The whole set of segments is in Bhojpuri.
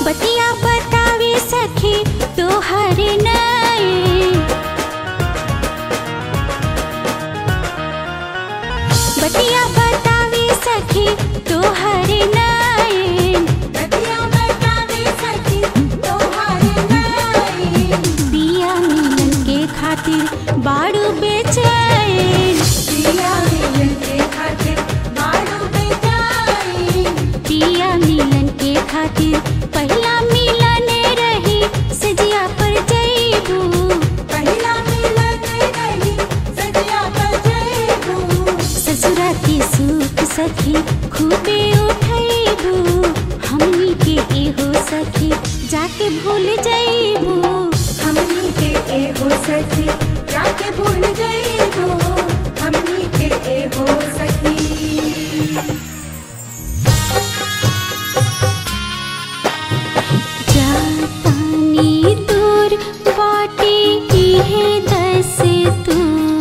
बतिया बतावे सखी तोहर नए बतिया बतावे सखी तोहर नए बतिया बतावे सखी तोहार नाई पिया मिलन के खातिर बाड़ू बेचैन पिया मिलन के खातिर मारू बेजाई पिया मिलन के खातिर पहला मिलन रही सजिया पर जईबू पहिला मिलन रही सजिया बजेबू ससुरा के सुख सखी खूबे उठैबू हमनी के एहो सखी जाके भूल जईबू हमनी के एहो सखी जाके भूल जइबो हमनी के एहो सखी जातानी दूर बाटे इहे दस तू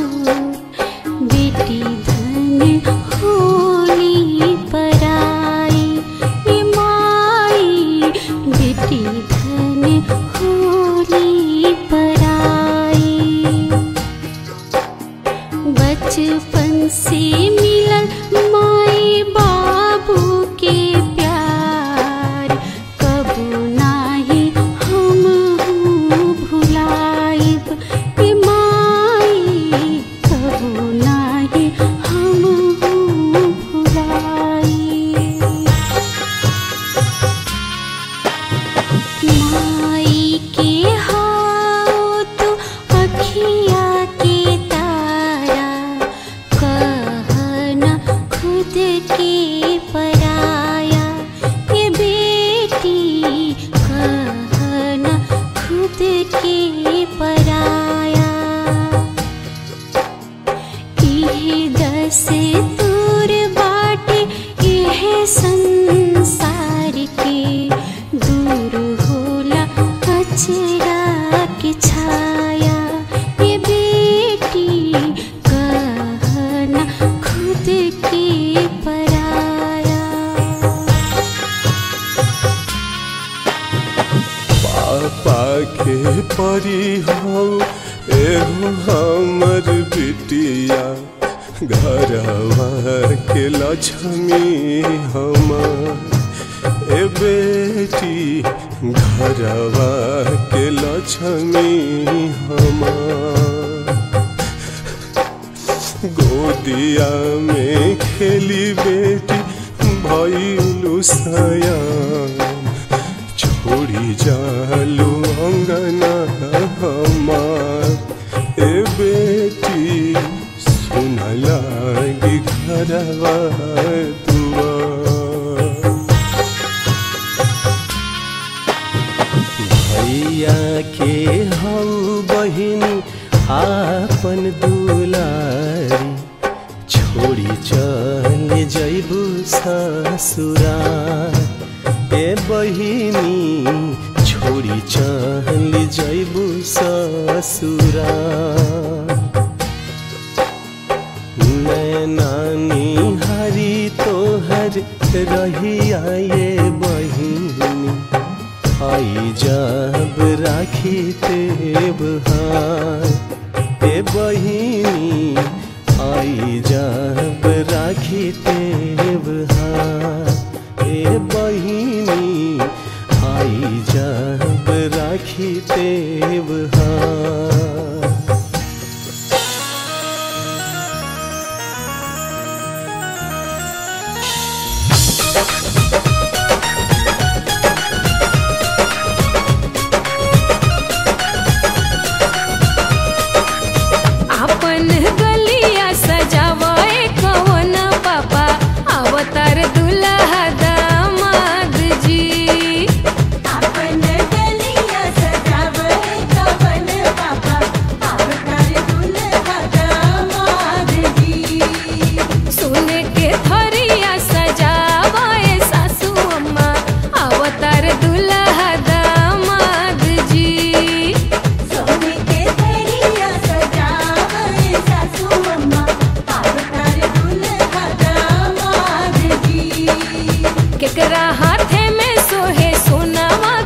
बेटी धन होली पराई ए माई बेटी धन होली पराई बचपन से मिलल माई बाबू के प्यार कबू नाही हम भुलाइब ए माई कबू नाही हम भुलाइब माई के हाओ तो अखिया के तारा कहना खुद के पराया ये बेटी कहना खुद के पराया इहे दस दूर बाटे इहे संसार के दूर होला अचरा के छाया ये बेटी कहना खुद के पराया पापा के परी हो एहो हमर बिटिया घरवा के लक्ष्मी हमर ए बेटी घरवा के लक्ष्मी हमर गोदिया में खेली बेटी भैलू सयान छोड़ी जालू अंगना हमार ए बेटी सुन लागी घरवा दुआर भैया के हऊ बहिन आपन दुलारी छोड़ी चल जैबू ससुरार ए बहिनी छोड़ी चल जैबू ससुरार नानी हरी तोहर रहिया ये बहिनी आई जब राखी तेब हार ए बहिनी आई जब राखी तेब हार ए बहिनी आई जब राखी तेब हार आपन गलिया सजावे कवन पापा अवतार दुल्हा दामाद जी अपन गलिया सजावे कवन पापा अवतार दुल्हा दामाद जी सोने के थरिया सजावे सासू अम्मा अवतार दुल्हा दामाद जी सोने के थरिया सजावे सासू अम्मा अवतार दुल्हा दामाद जी केकरा हाथे में सोहे सोनावा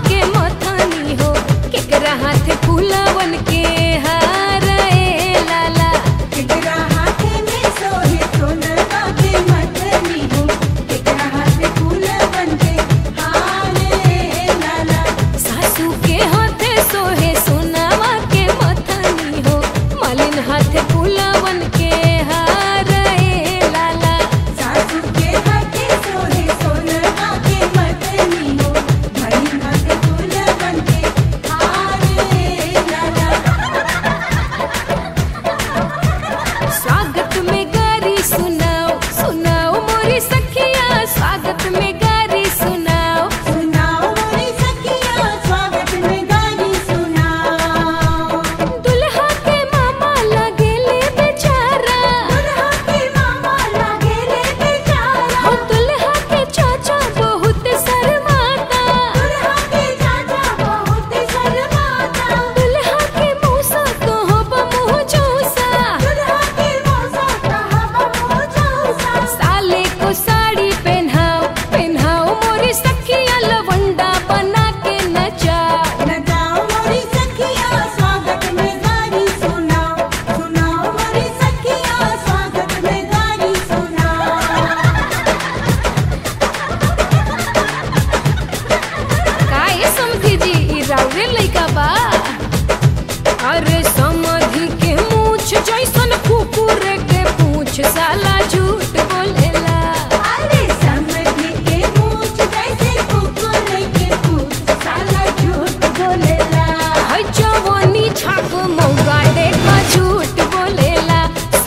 जैसन कुकुर के पूछ साला झूठ बोलेला अरे समझी के मूछ जैसे कुकुर के पूछ साला झूठ बोलेला है जवानी छाप मौका देखो झूठ बोलेला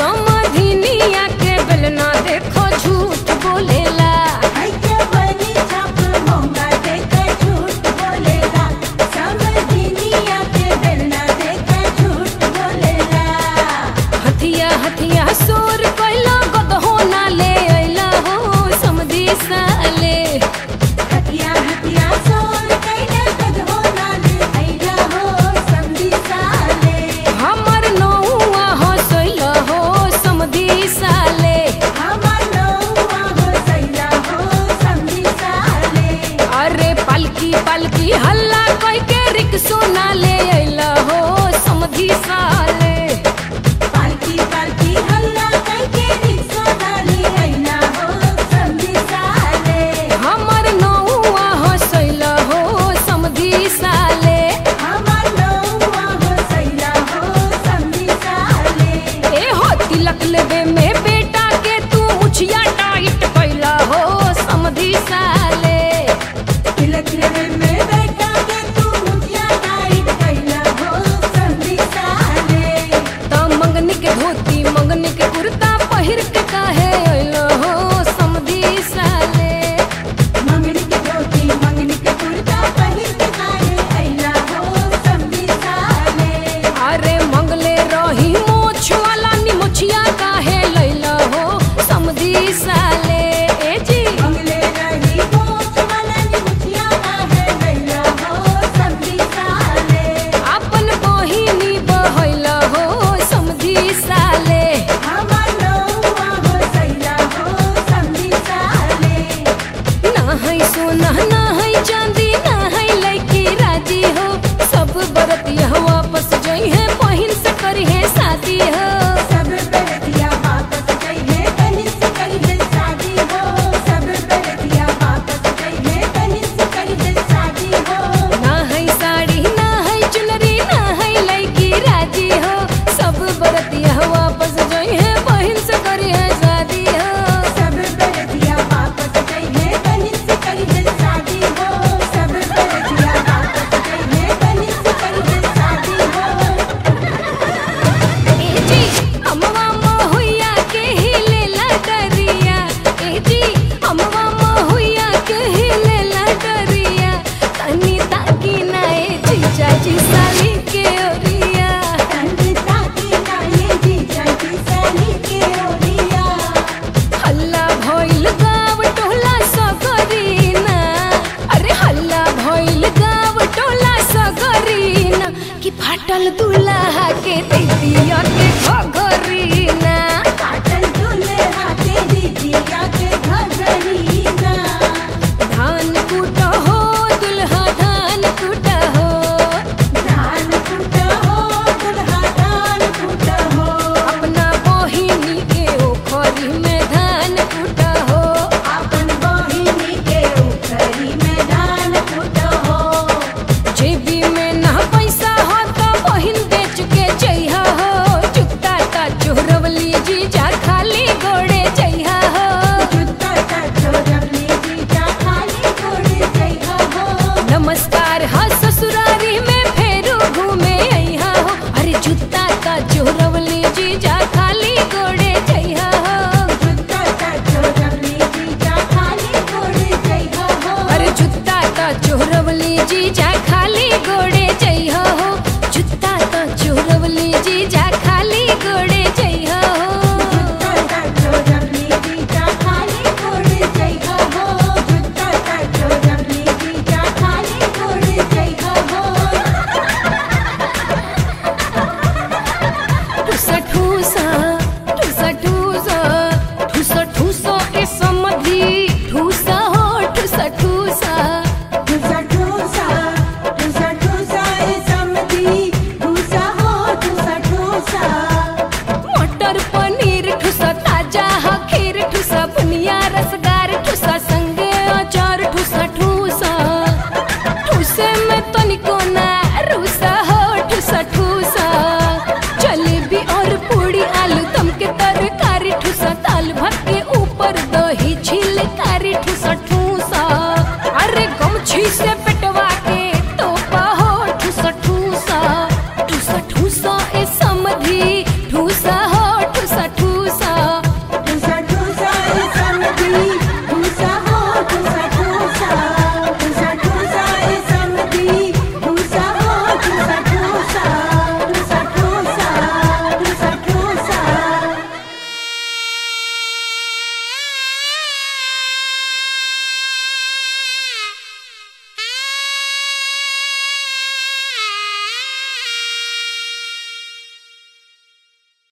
समधिनिया के बेलना देखो झूठ बोलेला ऐसे बनी छाप मोंगा देकर झूठ बोलेला समझिनिया के बेलना देकर झूठ बोलेला हथिया हथिया सोर कैला गदहो ना ले अइला हो समधी साले हथिया हथिया सोर कैले कद हो नाले ऐला हो समझी साले हमर नौआ हसैला हो समधी साले हमार नौआ हो सैला हो समझी साले अरे पलकी पलकी हल्ला कई के रिक्सो ना ले अइला हो समधी साले पालकी पालकी हल्ला करके रिक्शा डाली ऐला हो समझी साले हमर नौआ हसैला हो समधी साले हमार नौआ हो सैला हो समझी साले ए हो तिलक लेबे में बेटा के तू मुछिया टाइट कैला हो समधी साले तिलक लेवे में बैठा के तू मुखिया टाइट कैला हो समझी साले त मंगनी के धोती मंगनी के कुर्ता पहिर के काहे अइलो हो समधी साले मंगनी के धोती मंगनी के कुर्ता पहिर के काहे ऐला हो समझी साले अरे मंगले रही मोछ वाला नी मुछिया काहे लैला हो समधी साले ए जी मंगले रही मोच वाला मुखिया काहे ऐला हो समझी साले अपन बहिनी बहैला हो समधी साले हमार नौआ हो सैला हो समझी साले ना है सोना ना है चांदी ना है लड़की राजी हो सब बरतिया वापस जई है बहिन से करी है शादी हो सब बरतिया वापस जाइए कहीं से कहीं शादी हो सब बरतिया वापस जाइए कहीं से कहीं शादी हो ना है साड़ी ना है चुनरी ना है लड़की राजी हो सब बरतिया वापस जई है बहिन से करी है शादी हो सब बरतिया वापस जाइए कहीं से कहीं शादी हो सब बरतिया वापस जाइए कहीं से कहीं शादी हो ए जी अमवा महुइया के हिलेला डरिया ए जी अमवा महुइया के हिलेला डरिया तनी ताकी ना ए जीजा जी साली के ओरिया संगीता की नाये जी जल्दी सली के ओरिया हल्ला भइल गाव टोला सगरीना अरे हल्ला भइल गाव टोला सगरीना कि फाटल दुल्हा के दीदिया के घगरीना काटल दुल्हा के दीदिया के घगरीना धान कूट हो दुल्हा धान कूट हो धान कुट हो दुल्हा धान कुट हो अपना बहिनी के ओखरी में धान कूट हो अपन बहिनी के उखरी में धान कुट हो जेबी में ना पैसा हो तो बहिन बेच के जइहा हो जुत्ता ता चोरवली जीजा खाली गोड़े जइहा हो जुत्ता का चोरवली जीजा खाली गोड़े जइहा हो नमस्कार हा ससुरारी में फेरू घूमे अइहा हो अरे जुत्ता ता चोरवली जीजा खाली गोड़े जइहा हो जुत्ता का चोरवली जीजा खाली गोड़े जइहा हो अरे जुत्ता ता चोरवली जीजा खा